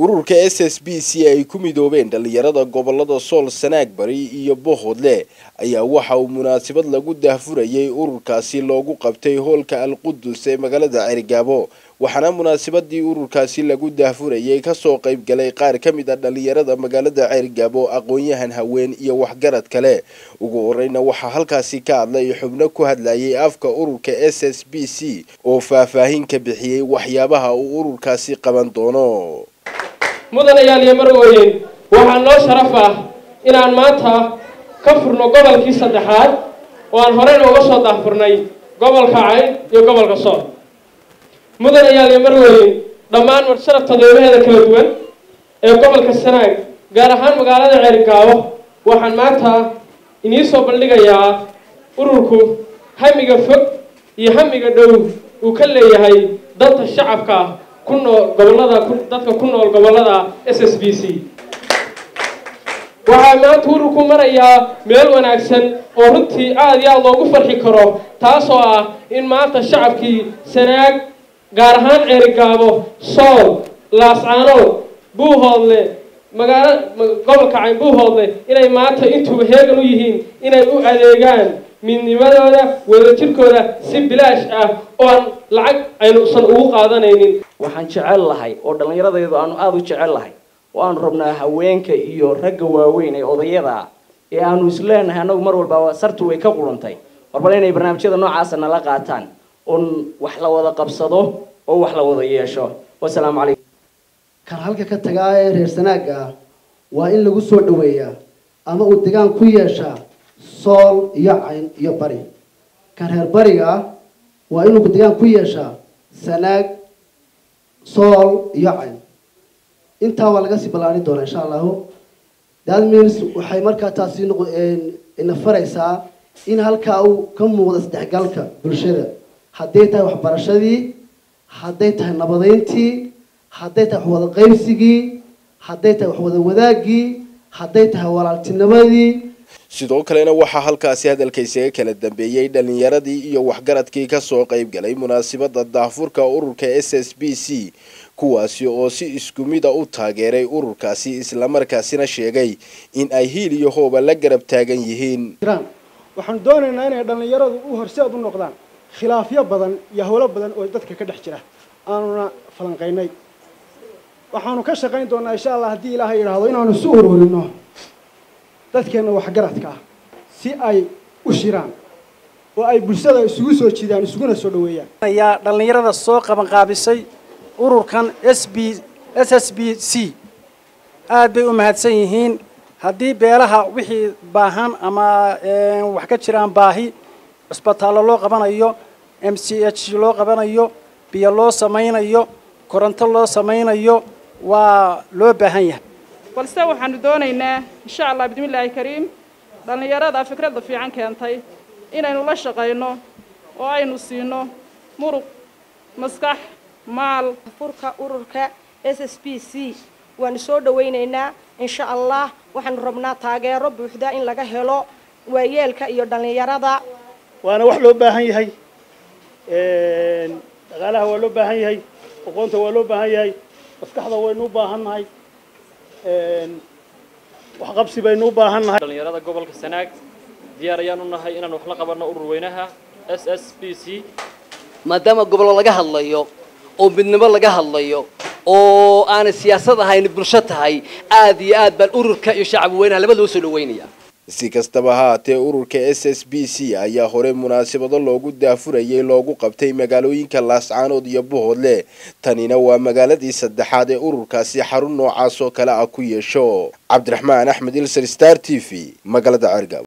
ururka s s b c ay ku midoobeen dhallinyarada gobolada sool sanaag bari iyo bohoodle ayaa waxa uu munaasabad lagu daahfurayay ururkaasi loogu qabtay hoolka alqudus ee magaalada cergaabo waxaana munaasabadii ururkaasi lagu daahfurayay kasoo qayb galay qaar ka mid a dhallinyarada magaalada cergaabo aqoon-yahan haween iyo waxgarad kale ugu horeyna waxaa halkaasi ka hadlay xubno ku hadlayay afka ururka s s b c oo faahfaahin ka bixiyey waxyaabaha uu ururkaasi qaban doono mudanayaal iyo marwooyin waxaa noo sharaf ah inaan maanta ka furno gobolkii saddexaad oo aan horeyna uga soo daahfurnay gobolka cayn iyo gobolka sool mudanayaal iyo marwooyin dhammaan marsharafta qeybaheeda kala duwan ee gobolka sanaag gaar ahaan magaalada ceerigaabo waxaan maanta inii soo bandhigayaa ururku hamiga fog iyo hamiga dhow uu ka leeyahay danta shacabka ku nool gobolada dadka ku nool gobolada s s b c waxaa maanta ururku marayaa meel wanaagsan oo runtii aada iyo aada loogu farxi karo taasoo ah in maanta shacabkii sanaag gaar ahaan ceerigaabo sool laascaanood buuhoodle magaalo gobolka cayn buuhoodle inay maanta intuuba heegan u yihiin inay u adeegaan midnimadooda wadajirkooda si bilaash ah oo aan lacag aynuusan ugu qaadanaynin waxaan jecel lahay oo dhallinyaradaydu aanu aada u jecel lahay oo aanu rabnaa haweenka iyo ragga waaweyn ee odayada ah ee aanu isleenahay annagu mar walba sartu way ka qurantay warbal inay barnaamijyada noocaasa nala qaataan oon wax la wada qabsado oo wax la wada yeesho wasalaamu calaykum kan halka ka tagaa ee reer sanaaga ah waa in lagu soo dhaweeyaa ama uu degaan ku yeeshaa sool iyo cayn iyo bari kan reer bariga ah waa inuu degaan ku yeeshaa sanaag sool iyo cayn intaa waa laga sii ballaarin doonaa insha allahu that means waxay markaa taasi ina faraysaa in halkaa uu ka muuqda isdhexgalka bulshada hadday tahay waxbarashadii hadday tahay nabadeyntii hadday tahay waxwada qaybsigii hadday tahay waxwada wadaagii hadday tahay walaaltinimadii sidoo kalena waxaa halkaasi hadalka isaga kala dambeeyey dhallinyaradii iyo waxgaradkii kasoo qayb galay munaasabada daahfurka ururka s s b c kuwaasi oo si isku mida u taageeray ururkaasi islamarkaasina sheegay in ay hiil iyo hooba la garab taagan yihiin waxaanu doonaynaa inay dhallinyaradu u horseed u noqdaan khilaafyo badan iyo howlo badan oo dadka ka dhex jira aanuna falanqaynay waxaanu ka shaqayn doonaa insha allah haddii ilaahay yidhaahdo inaanu isu ururino dadkeenna waxgaradka ah si ay u shiraan oo ay bulshada isugu soo jiidaan isuguna soo dhaweeyaan ayaa dhallinyarada soo qabanqaabisay ururkan s b s s b c aad bay u mahadsan yihiin haddii beelaha wixii baahan ama wax ka jiraan baahi cusbitaallo loo qabanayo m c h loo qabanayo biyo loo samaynayo koronto loo samaynayo waa loo baahan yahay balse waxaanu doonaynaa insha allah bismillaahi kariim dhallinyarada fikradda fiican keentay inaynu la shaqayno oo aynu siino muruq maskax maal furka ururka s s b c waanu soo dhawaynaynaa insha allah waxaanu rabnaa taageero buuxda in laga helo waayeelka iyo dhallinyarada waana wax loo baahan yahay dhaqaalaha waa loo baahan yahay aqoonta waa loo baahan yahay maskaxda waynu u baahan nahay waxqabsi baynu u baahan nahay dhallinyarada gobolka sanaag diyaar ayaan u nahay inaan wax la qabanno urur weynaha s s b c maadaama gobollo laga hadlayo oo midnimo laga hadlayo oo aanay siyaasad ahayn bulsho tahay aad iyo aad baan ururka iyo shacab weynaha labadaba soo dhaweynaya si kastaba haatee ururka s s b c ayaa hore munaasabado loogu daafurayay loogu qabtay magaalooyinka laascaanood iyo buhoodle tanina waa magaaladii saddexaad ee ururkaasi xarun noocaas oo kale ah ku yeesho cabdiraxmaan axmed ilser star t v magaalada cergab